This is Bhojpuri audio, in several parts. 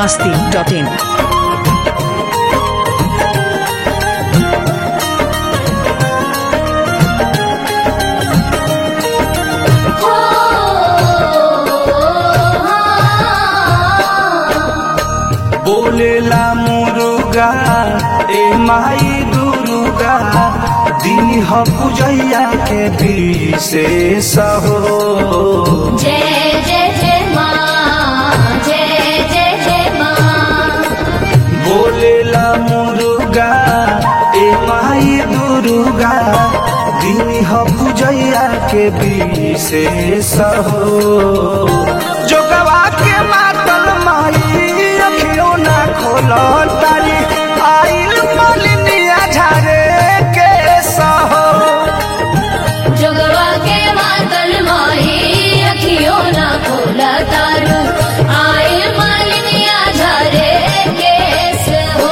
masti.in. बोलेला मुरुगा ए माई दुर्गा दिन ह पूजैया के विशेष हो जय जय जय माँ जय जय जय माँ बोलेला मुरुगा ए माई दुर्गा दिन ह पूजैया के विशेष हो जोगवा के मातल माई अखियों ना खोलो तारी आइल मलिनिया झारे के सहो जोगवा के मातल माही अखियों ना खोला तारू आए मालिनिया झरे केस हो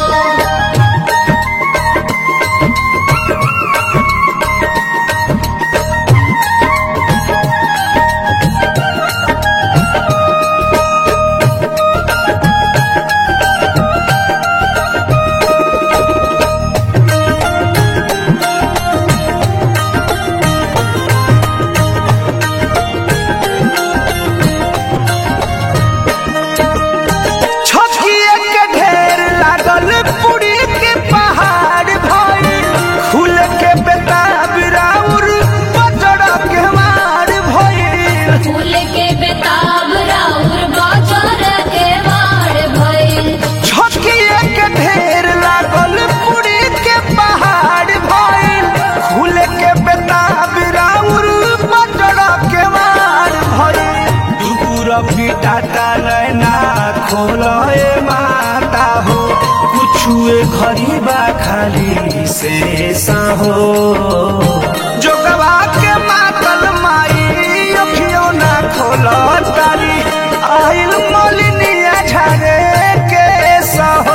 छठिए के ढेर लागल पुरी के पहाड़ भइल खुल के बेताब राउर बजड़ के मार भइल फूल के बेताब राउर बाजार के मार भइल छठिए के ढेर लागल पुरी के पहाड़ भइल खुल के बेताब राउर बजड़ के मार भइल दूर पिटाटा नैना खोलए माता हो कुछुए खरीबा खाली से हो जोगवा के मातल माई अखियों ना खोलो तारी आइल मलिनिया झारे के सहो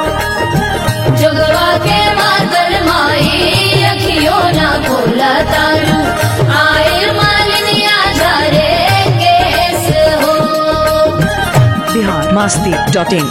जोगवा के मातल माही अखियों ना खोला तारू आए मालिनिया झरे केस हो Bihar masti.in.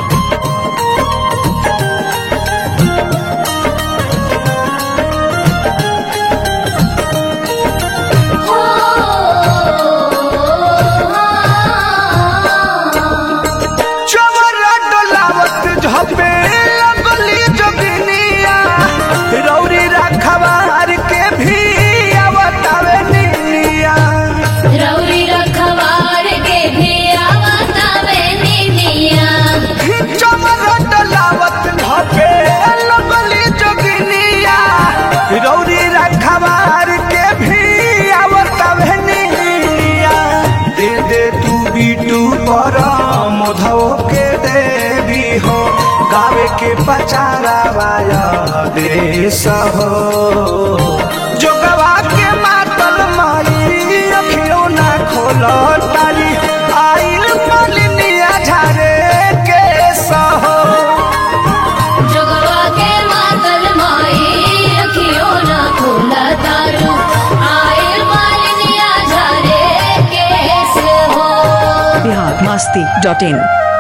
चवरा डोलावत झपे लगली जोगिनिया रौरी रखवार के भी आवतावे निनिया रौरी रखवार के भी आवता बेनिया चवरा डोलावत झपे लगली जोगिनिया रौरी रखवार के भी आवतावे निनिया दे दे तू बीटू पर मोधो के देवी हो गावे के पचारा वाया देश हो जोगवा के मातल माई अखियों ना खोलो तारी आइल मलिनिया झारे के सहो जोगवा के मातल माई अखियों ना खोला तारू आए मालिनिया झरे केस हो Bihar masti.in.